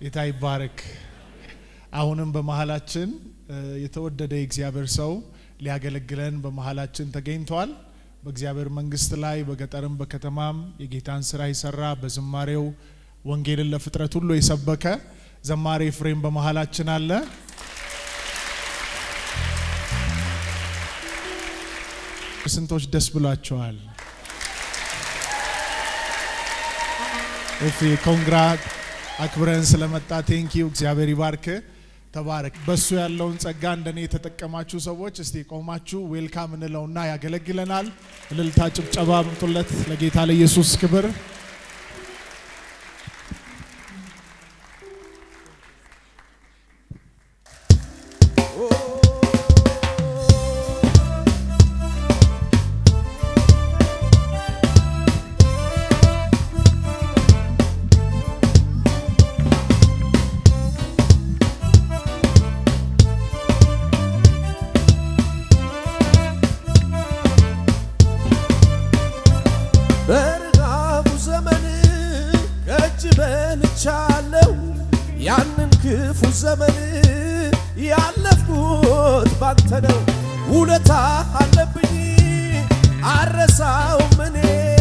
ጌታ ይባረክ። አሁንም በመሀላችን የተወደደ የእግዚአብሔር ሰው ሊያገለግለን በመሀላችን ተገኝቷል። በእግዚአብሔር መንግስት ላይ በገጠርም በከተማም የጌታን ስራ የሰራ በዝማሬው ወንጌልን ለፍጥረት ሁሉ የሰበከ ዘማሪ ኤፍሬም በመሀላችን አለ። ስንቶች ደስ ብሏቸዋል? ኤፍ ኮንግራ አክብረን ስለመጣ ቴንኪው። እግዚአብሔር ይባርክ። ተባረክ። በሱ ያለውን ጸጋ እንደኔ የተጠቀማችሁ ሰዎች እስቲ ቆማችሁ ዌልካም እንለውና ያገለግለናል። እልልታ፣ ጭብጨባ ምጡለት ለጌታ ለኢየሱስ ክብር። በርጋቡ ዘመን ከእጅ በልቻለሁ ያንን ክፉ ዘመን ያለፍኩት ባንተ ነው። ውለታ አለብኝ አረሳውም እኔ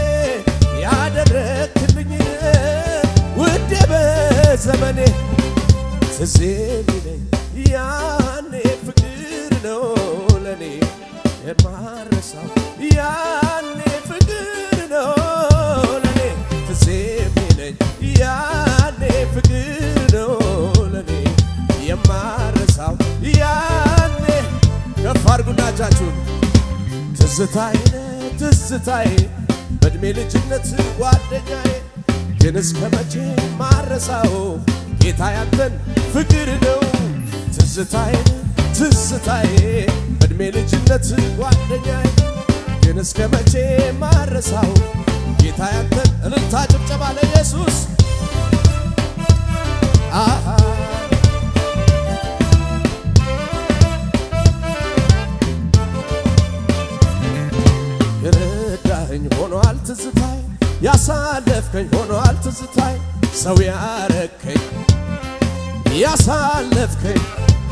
ያደረግክልኝ ውዴ በዘመኔ ትዝ የሚለኝ ያኔ ፍቅር ነው ለኔ የማረሳው ያኔ ፍቅር ነው ለኔ ትዝ የሚለኝ ያኔ ፍቅር ነው ለኔ የማረሳው ያኔ ከፍ አድርጉና እጃችሁን ትዝታዬ ነህ ትዝታዬ በእድሜ ልጅነት ጓደኛዬ ግን እስከ መቼ ማረሳው ጌታ ያንተን ፍቅር ነው ትዝታዬ ነህ ትዝታዬ በእድሜ ልጅነት ጓደኛዬ ግን እስከ መቼ ማረሳው ጌታ ያንተን እልልታ ጭብጨባ ለኢየሱስ አሃ የረዳኸኝ ሆኗል ትዝታይ ያሳለፍከኝ ሆኗል ትዝታይ ሰው ያረከኝ ያሳለፍከኝ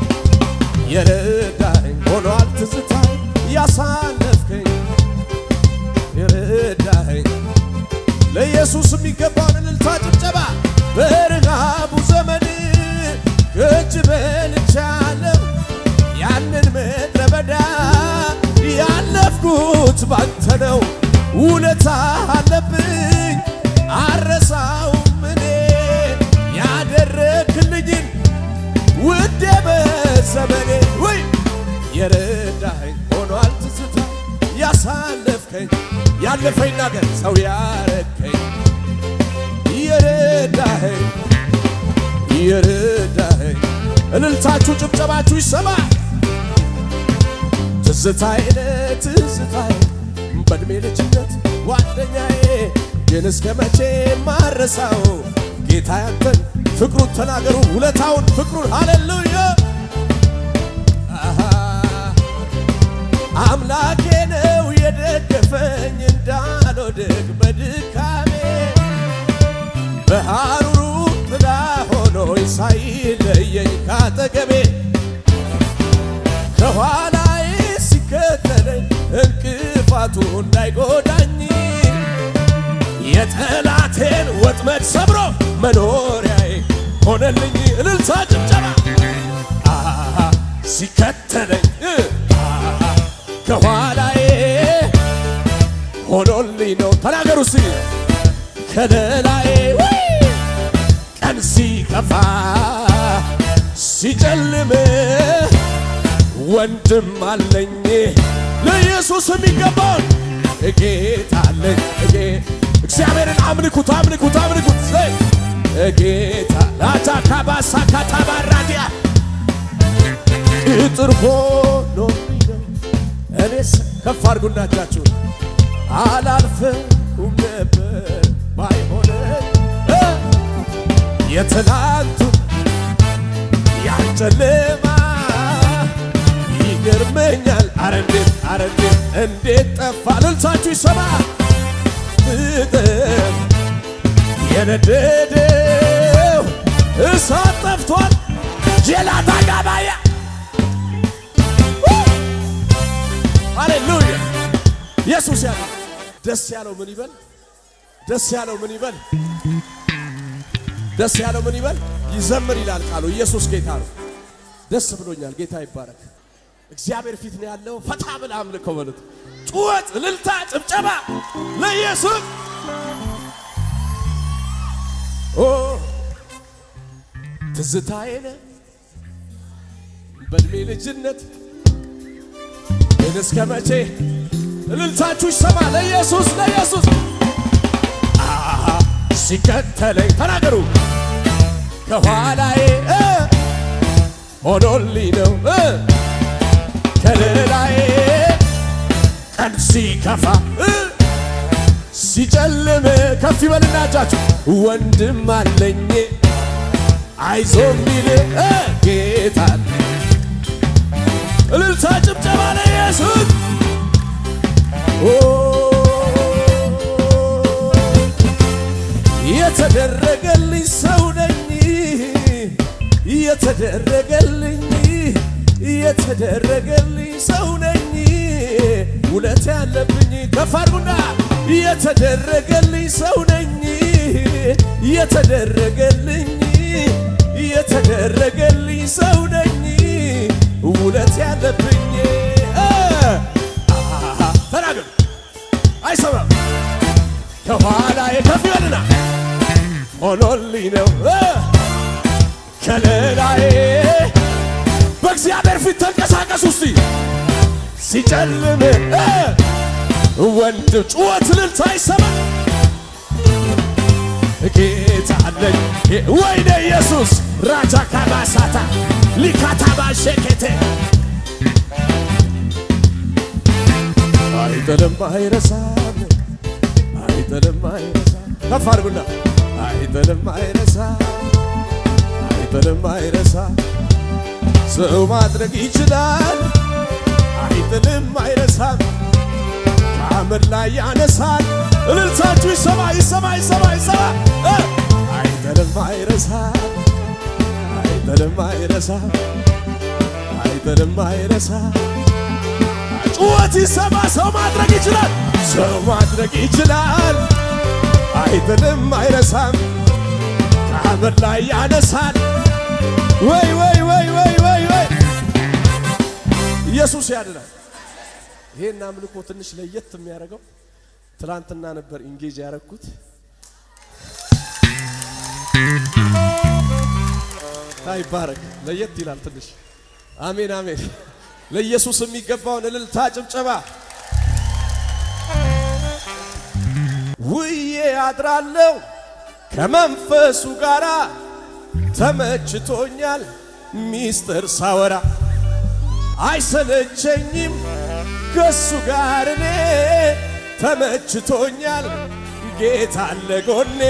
የረዳኸኝ ሆኗል ትዝታይ ያሳለፍከኝ የረዳኸኝ ለኢየሱስ የሚገባውን እልልታ ጭብጨባ በረሃቡ ዘመን ከእጅ በልቻለሁ ያንን ምድረ በዳ ያለፍኩት ባንተ ነው። ውለታ አለብኝ አረሳውም እኔ ያደረክልኝን ውዴ በዘመኔ ወይ የረዳኸኝ ሆኗል ትዝታ ያሳለፍከኝ ያለፈኝ ነገር ሰው ያረከኝ የረዳኸኝ የረዳኸኝ እልልታችሁ ጭብጨባችሁ ይሰማ ትዝታዬ ነህ ትዝታዬ በእድሜ ልጅነት ጓደኛዬ ግን እስከ መቼ ማረሳው ጌታ ያንተን ፍቅሩን ተናገሩ ውለታውን ፍቅሩን ሃሌሉያ አሃ አምላኬ ነው የደገፈኝ እንዳልወድቅ በድካሜ በሐሩሩ ጥላ ሆኖኝ ሳይለየኝ ካጠገቤ ከኋላዬ ሲከተለኝ እንቅፋቱ እንዳይጎዳኝ የጠላቴን ወጥመድ ሰብሮ መኖሪያዬ ሆነልኝ። እልልታ ጭብጨባ አሃ ሲከተለኝ አሃ ከኋላዬ ሆኖልኝ ነው። ተናገሩ እስኪ ከለላዬ ውይ! ቀን ሲከፋ ሲጨልም ወንድም አለኝ ለኢየሱስ የሚገባውን ጌታ አለኝ ጌ- እግዚአብሔርን አምልኩት አምልኩት አምልኩት ዘይ ጌታ ላታ ካባሳ ካታባራዲያ ቅጥር ሆኖ እኔስ ከፍ አድርጉና እጃችሁን አላልፈውም ነበር ባይሆነ የትላንቱ ያጨለማ ይገርመኛል። አረ እንዴት አረ እንዴት እንዴት ጠፋ እልልታችሁ ይሰማ ፍጥር የነደደው እሳት ኢየሱስ ያለ ደስ ያለው ምን ይበል? ደስ ያለው ምን ይበል? ደስ ያለው ምን ይበል? ይዘምር ይላል ቃሉ። ኢየሱስ ጌታ ነው። ደስ ብሎኛል። ጌታ ይባረክ። እግዚአብሔር ፊት ነው ያለው። ፈታ ብለህ አምልከው በሉት። ጩኸት፣ እልልታ፣ ጭብጨባ ለኢየሱስ ኦ ትዝታዬ ነህ በእድሜ ልጅነት ግን እስከ መቼ እልልታችሁ ይሰማ ለኢየሱስ ለኢየሱስ አሃ ሲከተለኝ ተናገሩ ከኋላዬ እ ሆኖልኝ ነው እ ከሌላዬ ቀን ሲከፋ እ ሲጨልም ከፍ ይበልና እጃችሁ ወንድም አለኝ አይዞ ሚል እ ጌታ እልልታ ጭብጨባ ለኢየሱስ ኦ የተደረገልኝ ሰው ነኝ የተደረገልኝ የተደረገልኝ ሰው ነኝ ውለት ያለብኝ ከፍ አድርጉና የተደረገልኝ ሰው ነኝ የተደረገልኝ የተደረገልኝ ሰው ነኝ ውለት ያለብኝ አሃ ተናገሩ አይሰማም ከኋላ የከፍ ይበልና ሆኖልኝ ነው እ ከለላዬ በእግዚአብሔር ፊት ተንቀሳቀሱ እስቲ ሲጨልም እ ወንድ ጩኸት እልልታ ይሰማ ጌታ አለኝ ወይኔ ኢየሱስ ራጃ ካባሳታ ሊካታባ ሸኬቴ አይጥልም አይረሳም አይጥልም አይረሳም ከፍ አድርጉና አይጥልም አይረሳም አይጥልም አይረሳም ሰው ማድረግ ይችላል አይጥልም አይረሳም ከአመድ ላይ ያነሳል እልልታችሁ ይሰማ ይሰማ ይሰማ ይሰማ እ አይጥልም አይረሳም አይጥልም አይረሳም አይጥልም አይረሳም ጩኸት ይሰማ ሰው ማድረግ ይችላል ሰው ማድረግ ይችላል አይጥልም አይረሳም ከአመድ ላይ ያነሳል ወይ ወይ ወይ ወይ ወይ ወይ ኢየሱስ ያድናል ይሄን አምልኮ ትንሽ ለየት የሚያደርገው ትላንትና ነበር ኢንጌጅ ያደረግኩት ይባረክ ለየት ይላል ትንሽ አሜን አሜን ለኢየሱስ የሚገባውን እልልታ ጭብጨባ ውዬ አድራለሁ ከመንፈሱ ጋራ ተመችቶኛል ሚስጥር ሳወራ አይሰለቸኝም ከሱ ጋር እኔ ተመችቶኛል ጌታ አለ ጎኔ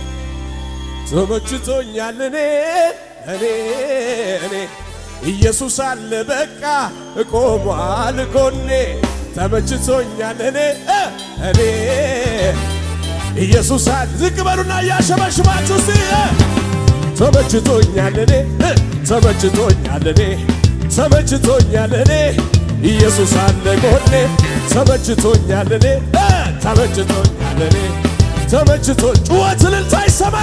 ተመችቶኛል እኔ እኔ እኔ ኢየሱስ አለ በቃ እቆሟል ጎኔ ተመችቶኛል እኔ እ እኔ ኢየሱስ አለ ዝቅ በሉና እያሸበሽባችሁ እስቲ እ ተመችቶኛል እኔ እ ተመችቶኛል እኔ ተመችቶኛል እኔ ኢየሱስ አለ ጎኔ ተመችቶኛል እኔ እ ተመችቶኛል እኔ ተመችቶ ጩኸት እልልታ ይሰማ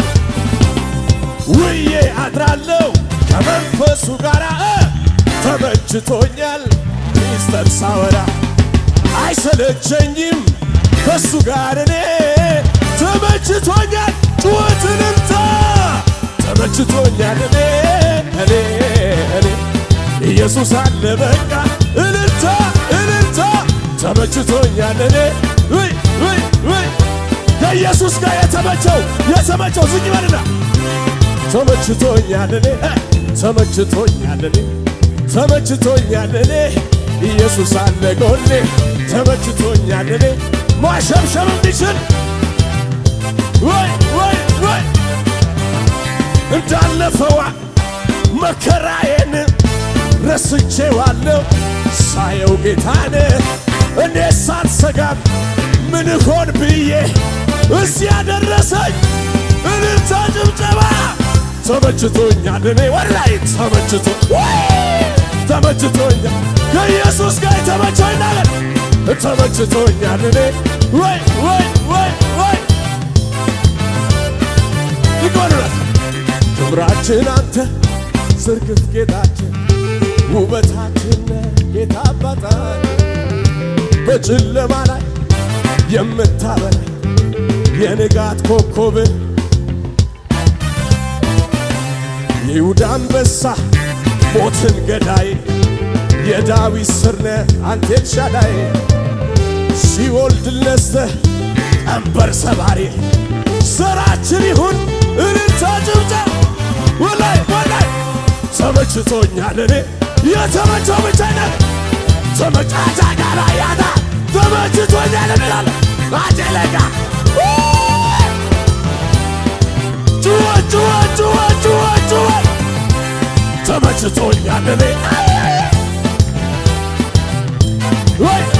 ውዬ አድራለሁ ከመንፈሱ ጋር እ ተመችቶኛል ሚስጥር ሳወራ አይሰለቸኝም ከሱ ጋር እኔ ተመችቶኛል ጩኸት እልልታ ተመችቶኛል እኔ እኔ እኔ ኢየሱስ አለ በቃ እልልታ እልልታ ተመችቶኛል እኔ ውይ ውይ ውይ ከኢየሱስ ጋር የተመቸው የተመቸው ዝቅ ይበልና ተመችቶኛል እኔ እ ተመችቶኛል እኔ ተመችቶኛል እኔ ኢየሱስ አለ ጎኔ ተመችቶኛል እኔ ማሸብሸብ እንዲችል ወይ ወይ ወይ እንዳለፈዋ መከራዬን ረስቼዋለሁ ሳየው ጌታን እኔ ሳልሰጋም ምን ሆን ብዬ እዚህ ያደረሰኝ እልልታ ጭብጨባ ተመችቶኛል እኔ ወላይ ተመችቶ ወይ ተመችቶኛል ከኢየሱስ ጋር የተመቸኝ ነገር ተመችቶኛል እኔ ወይ ወይ ወይ ወይ ይቆንረት ክብራችን አንተ ዝርግፍ ጌጣችን ውበታችን ጌታ አባታችን በጨለማ ላይ የምታበራ የንጋት ኮከብ የይሁዳ አንበሳ ሞትን ገዳይ የዳዊት ስር ነህ አንተ ኤልሻዳይ ሲኦል ድል ነስተህ ቀንበር ሰባሪ ስራችን ይሁን እልልታ ጭብጨባ ወላይ ወላይ ተመችቶኛል እኔ የተመቸው ብቻ ነህ ተመጫጫ ጋራ ያታ ተመችቶኛል እንላለ አጀለጋ ጩኸ ጩኸ ጩኸ ጩኸ ጩኸ ተመችቶኛል እኔ ወይ